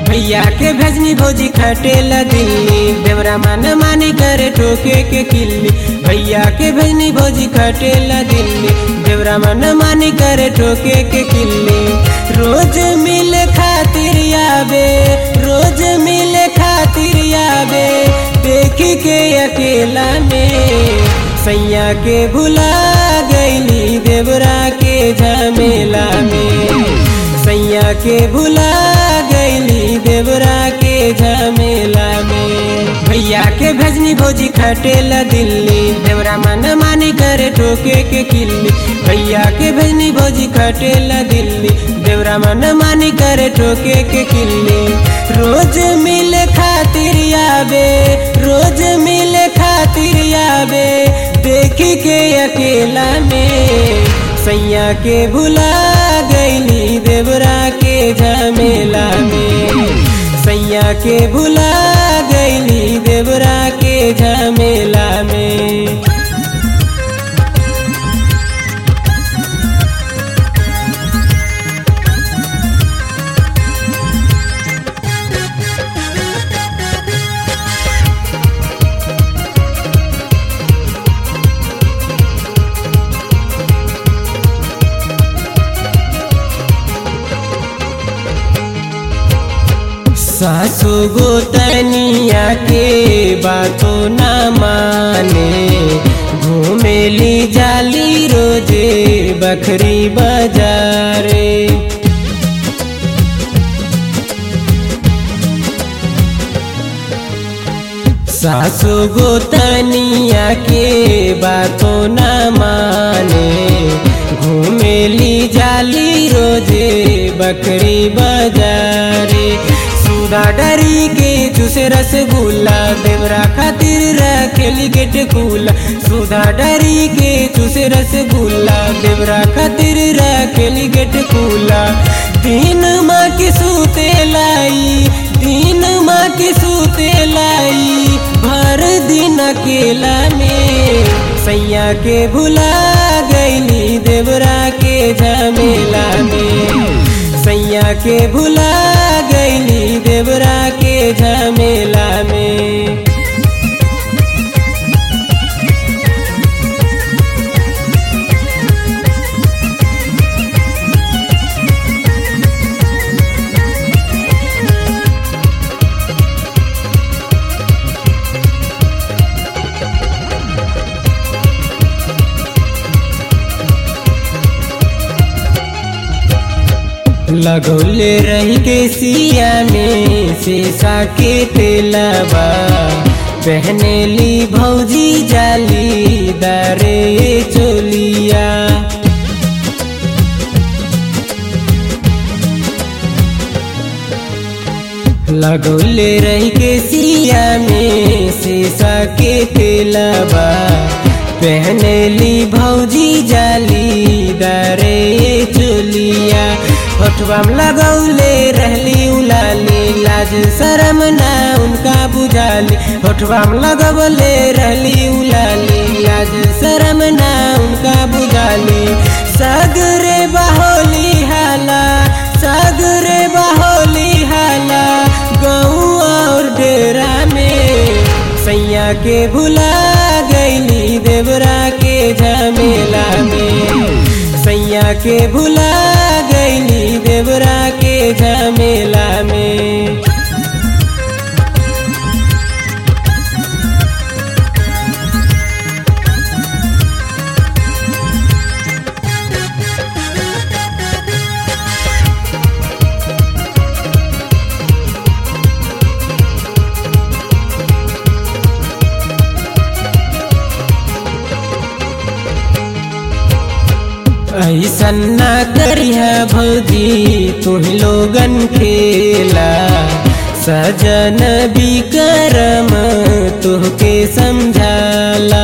भैया के भेजनी भौजी खटेला दिल्ली देवरा मन मानी करे ठोके के किल्ली भैया के भेजनी भौजी खटेला दिल्ली देवरा मन मानी करे ठोके के किल्ली रोज मिल खातिर आबे रोज मिल खातिर आबे देखी के अकेला में सैया के भुला गईली देवरा के झमेला में सैया के भुला गईली देवरा के झमेला में भैया के भेजनी भौजी खटेला दिल्ली देवरा मन मानी करे ठोके के किल्ली भैया के भेजनी भौजी खटेला दिल्ली देवरा मन मानी करे ठोके के किल्ली रोज मिल खातिर आबे रोज मिल खातिर आबे देखी के अकेला में सैया के भुला गईली देवरा के झमेला में सैया के भुला गईली देवरा के झमेला में सासु गोतनिया के बातों न माने घूमेली जाली रोजे बखरी बाजारे सासु गोतनिया के बातों न माने घूमेली जाली रोजे बकरी बाजारे सुधा डरी के चूसे रसगुल्ला देवरा खातिर रखेली के टेकुला सुधा डरी के चूसे रसगुल्ला देवरा खातिर रखेली के टेकुला तीन माँ के सूते लाई तीन माँ के सूते लाई भर दिन अकेला में सैया के भुला गईली देवरा के झमेला में सैया के भुला गईली देवरा के झमेला में लगौले रही के सिया में शीशा के तेलबा पहने ली भौजी जाली दारे चोलिया लगौले रही के सिया में शीशा के तेलबा पहने ली भौजी जाली दारे चोलिया होठवा में लगौले रहली उलाली लाज शरम ना उनका बुझाली होठवा में लगौले रहली उलाली लाज शरम ना उनका बुझाली सगरे बहोली हाला सगरे बहोली हाला गऊ और डेरा में सैया के भुला गईली देवरा के झमेला में सैया के भुला गईली देवरा के झमेला में ऐसन ना करिह भौजी तुम लोगन खेला सजन विक्रम तुहके समझाला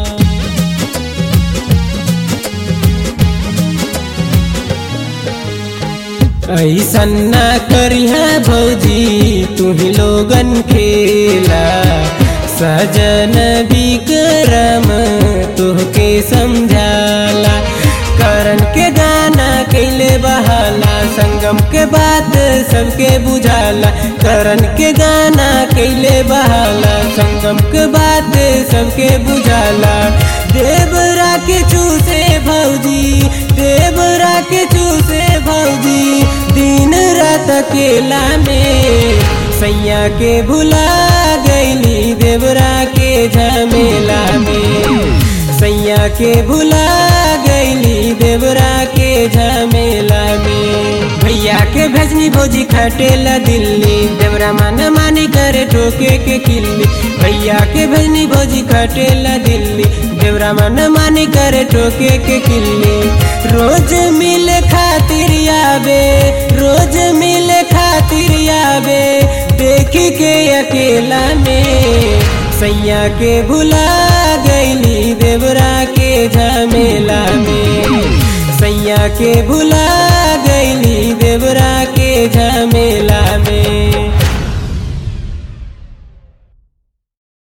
ऐसन ना करिह भौजी तुम लोगन खेला सजन विक्रम तुहके समझाला करन के गाना कैले बहाला संगम के बात सबके बुझाला करण के गाना कैले बहाला संगम के बात सबके बुझाला देवरा के चूसे भौजी देवरा के चूसे भौजी दिन रात अकेला में सैया के भुला गईली देवरा के झमेला में सैया के भुला गईली देवरा के झमेला में भैया के भेजनी भोजी खटेला दिल्ली देवरा माना मानी करे ठोके के किल्ली भैया के भेजनी भोजी खटेला दिल्ली देवरा माना मानी करे ठोके के किल्ली रोज मिले खातिर आवे रोज मिले खातिर आवे देखी के अकेला में सैया के भुला गईली देवरा के झमेला में सैया के भुला गईली देवरा के झमेला